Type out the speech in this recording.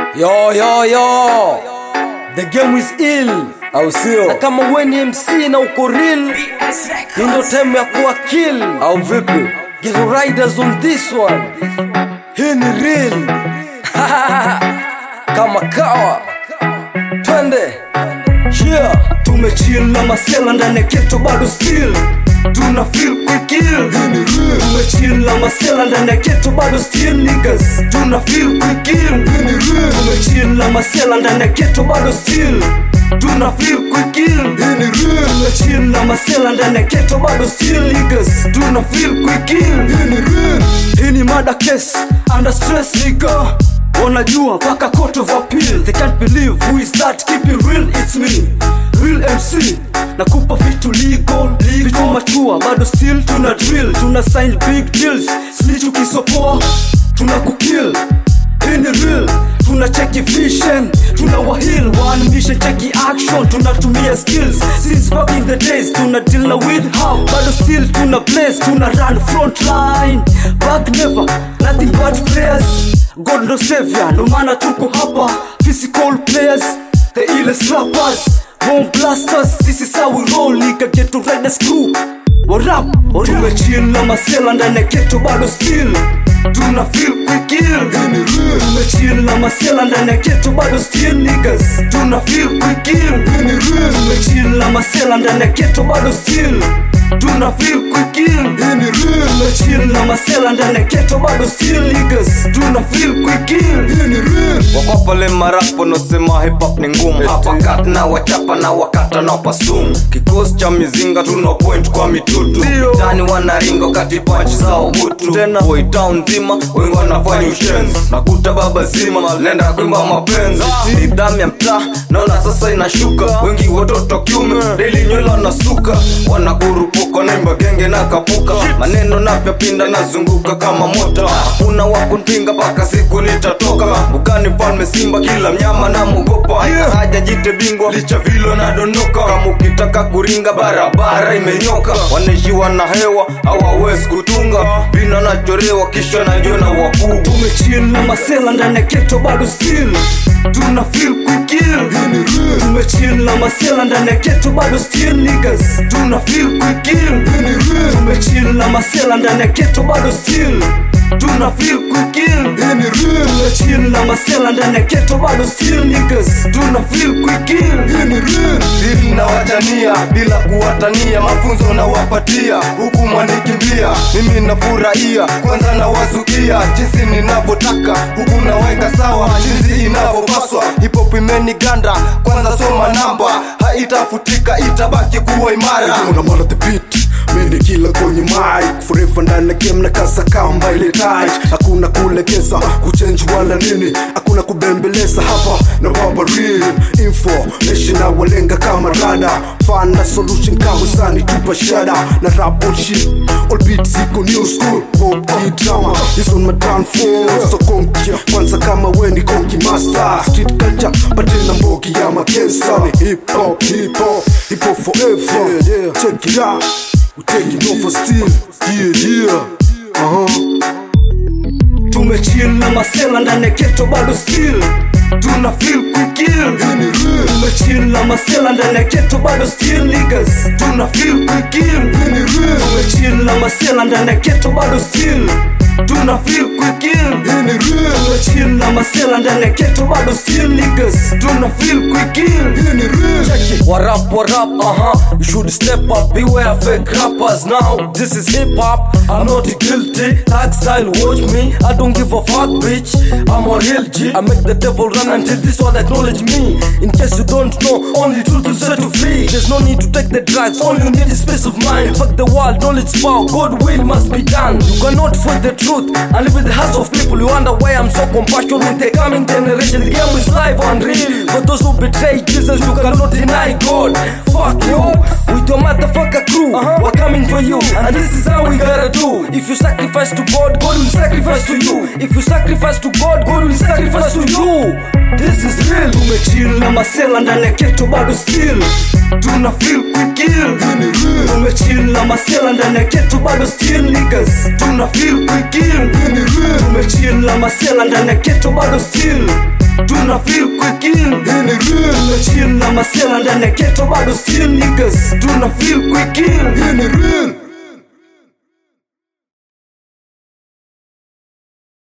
Yo, yo, yo. The game is ill. au sio Na kama we ni MC na uko real, hii ndo time ya kuwa kill. au vipi Get riders on this one. Hii ni real. kama kawa. Twende. Yeah, tumechill na masela ndani ya keto bado still tuna feel quick tumechill na masela ndani ya keto bado still niggas tuna feel quick tumechill na masela ndani ya keto bado still tuna feel quick tumechill na masela ndani ya keto bado still niggas tuna feel quick hii ni mada case under stress nigga wanajua mpaka court of appeal they can't believe who is that keep it real it's me real mc nakupa vitu legal, legal. vitu machua bado still tuna drill tuna sign big deals snitch ukisopoa tuna kukill hii ni real tuna cheki vision tuna wahil one mission cheki action tunatumia skills since back in the days tuna deal na with how bado still tuna place tuna run front line back never nothing but prayers god no savior no maana tuko hapa physical players the illest rappers bomb blasters this is how we roll nigga get to ride the screw warap tumechill na masela ndani ya keto bado still tuna feel quick tumechill na masela ndani ya keto bado still niggas tuna feel quick tumechill na masela ndani ya keto bado still tuna feel quick tumechill na masela ndani ya keto bado still niggas tuna feel quick wako pale marapo nosema hip hop ni ngumu hapa kat na wachapa na wakata na pasumu kikosi cha mizinga tuna point kwa mitutu tani wanaringo kati panchi za ubutu tena boy town nzima wengi wanafanya ushenzi nakuta baba zima lenda kuimba mapenzi nidhamu ya mtaa naona sasa inashuka wengi watoto kiume daily nywele wanasuka wanakurupuka naimba genge na kapuka maneno napyapinda nazunguka kama mota hakuna wakunpinga mpaka siku nitatoka bukani mfalme simba kila mnyama na mugopa yeah. haja jite bingwa licha vilo nadondoka kama ukitaka kuringa barabara imenyoka wanaishiwa na hewa hawawezi kutunga vina nachorewa kisha najiona wakuu tumechill na masela ndani ya keto bado still tuna feel quick tumechill na masela ndani ya keto bado still niggas tuna feel quick tumechill na masela ndani ya keto bado still tuna feel quick tumechill na masela ndani ya keto bado still niggas tuna feel quick Dili na watania bila kuwatania, mafunzo na wapatia huku mwanikimbia. Mimi nafurahia kwanza na wazukia jinsi ninavyotaka, huku naweka sawa jinsi inavyopaswa. Hip hop imeniganda, kwanza soma namba, haitafutika itabaki kuwa imara. unamana the beat mimi kila kwenye mic forever ndani ya game na kasa kamba ile tight hakuna kulegeza kuchange wala nini hakuna kubembeleza hapa na baba real info nation na walenga kama rada fan na solution kama sani tupa shada na rap bullshit all beats ziko new school pop key drama is on my downfall so konkia kwanza kama we ni konki master street culture patena mbogi ya makensa ni hip hop hip hop hip hop forever yeah, yeah. check it out we taking over still yeah yeah uh-huh tumechill na masela ndani ya keto bado still tuna feel quick tumechill na masela ndani ya keto bado still niggas tuna feel quick tumechill na masela ndani ya keto bado still tuna feel quick tumechill na masela ndani ya keto bado still niggas tuna feel quick Check it. What up, what up, uh huh. You should step up, beware fake rappers now. This is hip hop, I'm not guilty. Tag style, watch me. I don't give a fuck, bitch. I'm a real G. I make the devil run until this one acknowledge me. In case you don't know, only truth will set you free. There's no need to take the drugs, all you need is peace of mind. Fuck the world, knowledge power, God will must be done. You cannot fight the truth and live with the hearts of people. You wonder why I'm so compassionate with the coming generation. The game is live and real. For those who betray Jesus, you cannot deny God. Fuck you, with your motherfucker crew. We're coming for you, and this is how we gotta do. If you sacrifice to God, God will sacrifice to you. If you sacrifice to God, God will sacrifice to you. This is real. tumechill na masela ndani ya keto bado still tuna feel quick tumechill na masela ndani ya keto bado still niggas tuna feel quick tumechill na masela ndani ya keto bado still tuna feel quick in hii ni real tumechill na masela ndani ya keto bado still niggas tuna feel quick in hii ni real